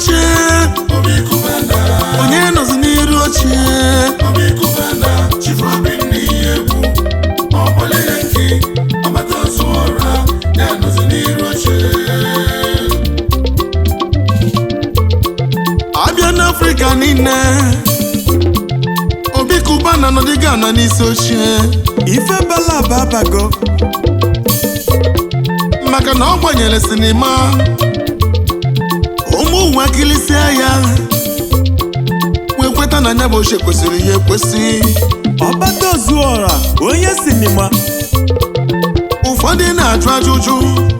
oche Obi Kubana, onye nọzi n'iru oche Obi Kubana, Chief Obinna Ihegbu, ọgbọle ya nke ọgbata ozu ọra, ya nọzi n'iru oche. abịa n'afrịka niile obi kubana nọdịga na n'isi oche ife bala babago maka na ọ gbanyere sinima ụmụ nwa kilisia ya wee kweta na nya bụ ochie kwesịrị ihe ekwesị ọgbata ozuọra onye sinima ụfọdụ na-ajụ ajụjụ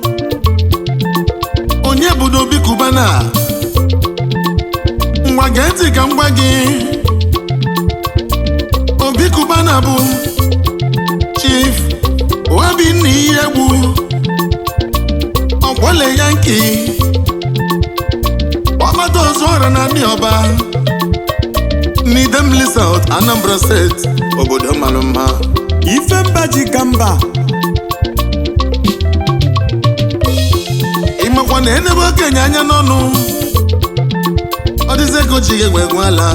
onye bụ n'obi kubana ngwa gee ntị ka m gwa gị obi kubana bụ chief obinna ihe egbu ọgbọle yanki ọgbata ozu ọra na ndị ọba n'idemili South Anambra steeti obodo mara mma ife mba ji ka mba ịmakwa na enebe okenye anya n'ọnụ ọ dịzi ego ji gị egwe egwe ala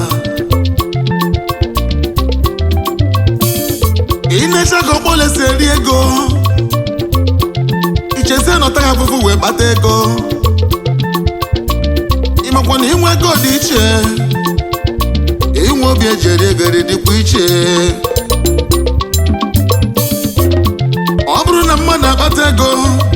ị na-eche ka ọkpọle si eri ego ichezie na ọtaghị afụfụ wee kpata ego ịmakwa na inwe ego dị iche inwe obi eji eri ego eri dịkwa iche ọ bụrụ na mmadụ akpata ego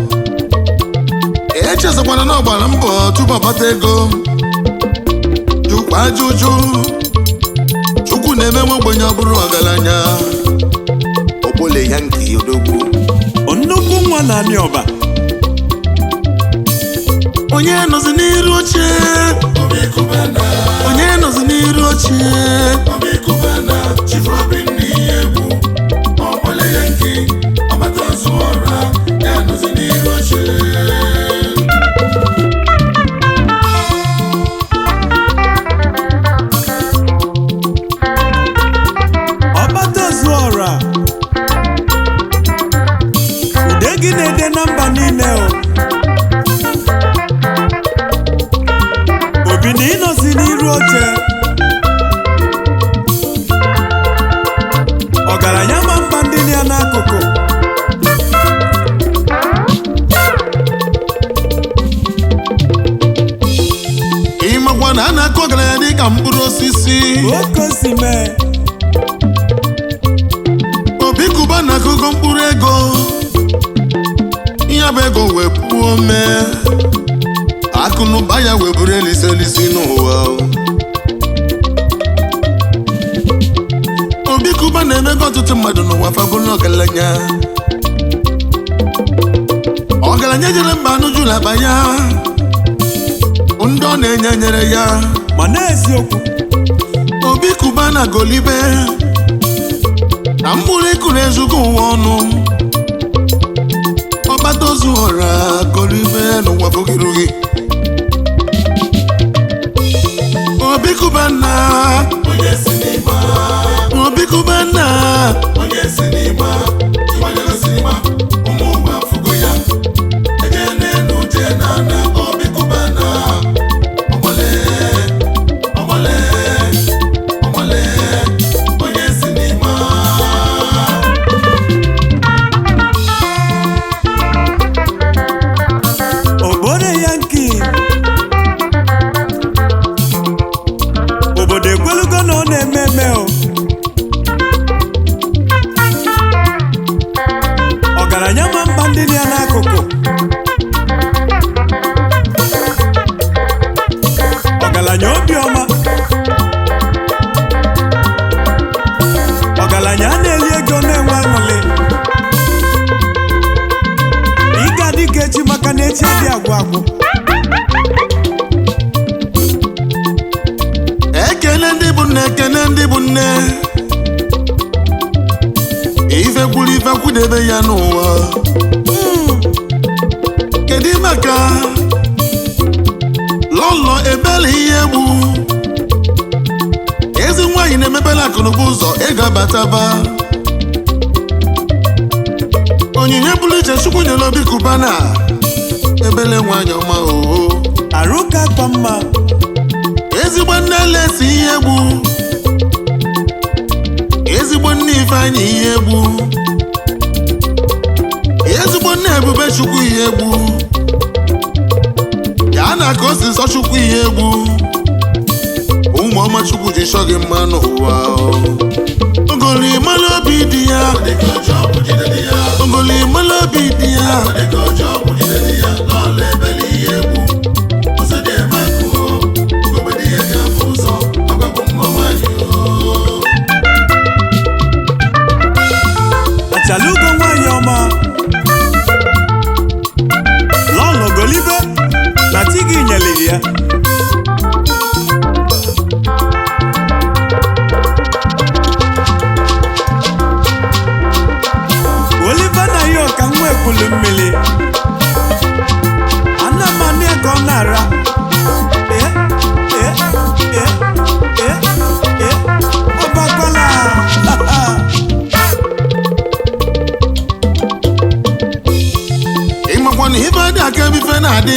echezọkwana na ọ gbara mbọ tupu ọkpata ego jụkwa ajụjụ chukwu na-eme nwa ogbenye ọ bụrụ ọgaranya okpole ya nke odogwu nnukwu nwa na anị ọba onye nọzi n'iru oche Obi Kubana, onye nọzi n'iru oche Obi Kubana, Chief Obinna Ihegbu, ọgbọle ya nke ọgbata ozu ọra, ya nọzi n'iru oche. ọgbata ozuọra ude gị na-ede na mba niile o obi na ịnọzi n'iru oche ọgaranya ma mba ndị ya n'akụkụ ịmakwa na a na-akụ ọgaranya dị ka mkpụrụ osisi oke o si mee obi kuba na akụkọ mkpụrụ ego ihe bụ ego wee puo mee akụnụba ya wee bụrụ elisi elisi n'ụwa obi kuba na-emego ọtụtụ mmadụ n'ụwa fabụlụ ọgaranya ọgaranya jere mba anụjụla akpa ya ndị ọ na-enye nyere ya ma na-eziokwu obi kuba na golibe na mkpụrụ ịkụ na-ezugo ụwa ọnụ ọgbata ozu ọra golibe n'ụwa fogirugi obi kuba na Onye sinima, obi kuba na onye sinima, ịgbanyere sinima, ụmụ ụwa afụgo ya. Eje n'elu je n'ala, Obi Kubana, ọgbọle, ọgbọle, ọgbọle, onye sinima. obodo yanki obodo ekwelugo na ọ na-eme eme o ọgaranya ma mba ndị dị ya n'akụkụ ọgaranya obiọma ọgaranya a na-eli ego na-enwe aṅụrị ịga dị ka echi maka na echi adị agwụ agwụ ekele ndị bụ nne ekele ndị bụ nne ife kwuru ife kwudebe ya n'ụwa kedu maka lọlọ ebele ihe egbu ezi nwaanyị na-emepela akụnụba ụzọ ego abataba onyinye pụrụ iche chukwu nyere obi kubana ebele nwaanyị ọma oo arụ ka akpa mma ezigbo nne lesi ihe egbu ezigbo nne ifeanyị ihe egbu ezigbo nne ebube chukwu ihe egbu ya na ka o si nsọ chukwu ihe egbu ụmụ ọma chukwu ji chọ gị mma n'ụwa ogoli mala obi dị ya dịka oji ọgwụ jide di ya ogoli mala obi dị ya dịka oji ọgwụ jide di ya n'ọla ebele ihe egwu ọzọ dị eme akụọ ugogbe di ya ga-afụ ụzọ ọgbagbo mma nwanyị achalugo nwanyị ọma lọlọ golibe na ti gị nyeliri ya olive na ya ọka nwa ekwulu mmiri ana m anụ ya ka ọ na-ara ee ee ee ee ee ọbakwala ịmakwa na ife dị aka ebe ife na-adị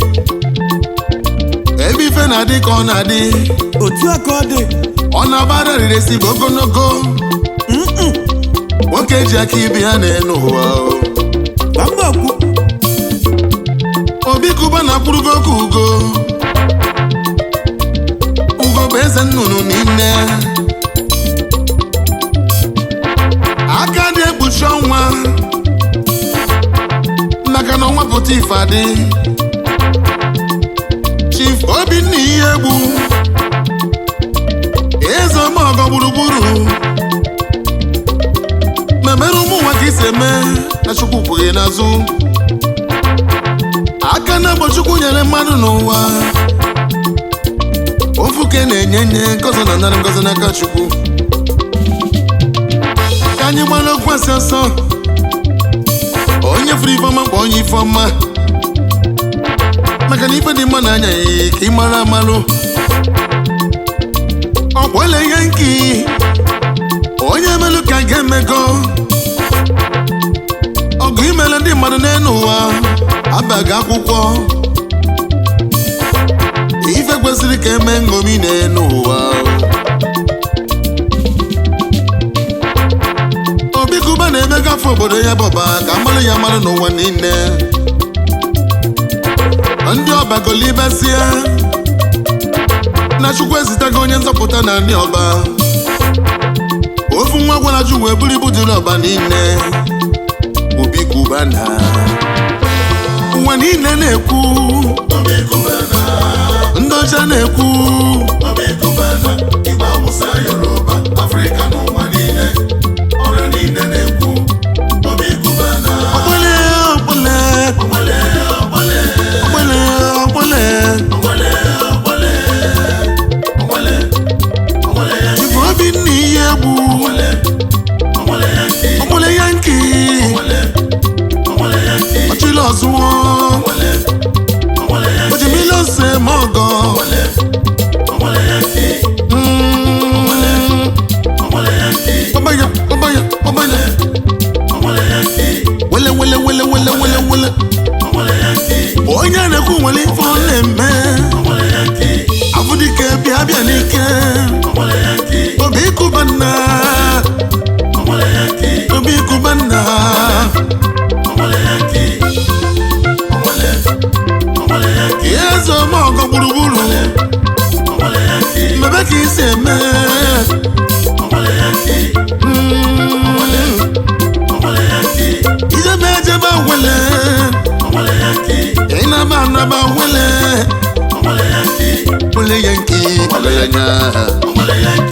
ebe ife na-adị ka ọ na-adị otu a ka ọ dị ọ na-abara riresi bụ ogologo nwoke ji aka ibe ya na-enu ụwa ka mba kwu obi kuba na-akwụrụgo ka ugo ugo bụ eze nnụnụ niile aka dị ekpuchi ọnwa maka na ọnwa pụta ife adị chief obinna ihe egbu eze ọmọgọ gburugburu memere ụmụ nwa ka isi eme na chukwu kwughị n'azụ aka na bụ chukwu nyere mmadụ n'ụwa ofuke na-enye nye ngozi na nara ngozi n'aka chukwu ka anyị gbara okwu asị ọsọ onye furu ifeọma kpọ onye ifeọma maka na ife dị mma n'anya ya ka ị mara amalụ ọkwele ihe nki onye melụ ka ga-emego ọgụ imele ndị mmadụ n'elu ụwa abaghị akwụkwọ ife kwesịrị ka eme nṅomi n'elu ụwa obi kuba na-emegafe obodo ya bụba ka mmalụ ya mmalụ n'ụwa niile ndị ọbagolibesie na chukwu ezitago onye nzọpụta na ndị ọba ofu nwa gwara ju wee buru ibu dị n'ọba niile obi kuba na ụwa niile na-ekwu obi kubana ndị ọcha na-ekwu obi kubana igbo awụsa yoruba afrịka n'ụwa niile ọrịa niile na-ekwu obi kubana ọgbele ọgbele ọgbale ọgbale ọgbele ọgbele ọgbale ọgbale ọgbale ọgbale ya ife obi nna ihe egwu ọgbale ọgbale ya nke ọgbele ya nke ọgbale ọgbale ya nke ọchịla ọzụwọ ọgbale ọgbale ya nke ojimile ose ma ọgọ ọgbale ọgbale ya nke Mm. ọgbale ya nke ọbanya ọbanya ọbanya ọgbale ya nke wele wele wele wele wele wele ọgbale ya nke onye na-ekwu nwere ife ọ na-eme ọgbale ya nke afụdike bịa bịa n'ike ọgbale ya nke obi kuba nna ọgbale ya nke obi kuba nna ọgbale ya nke ọgbale ọgbale ya nke ihe eze ọma ọgọ gburugburu ọgbale ya nke mmebe ka isi eme ọgbale ya nke Mm. ọgbale ya nke ijebe ejebe wele ọgbale ya nke ịnaba anaba wele ọgbale ya nke wele ya nke wele ya nya ọgbale ya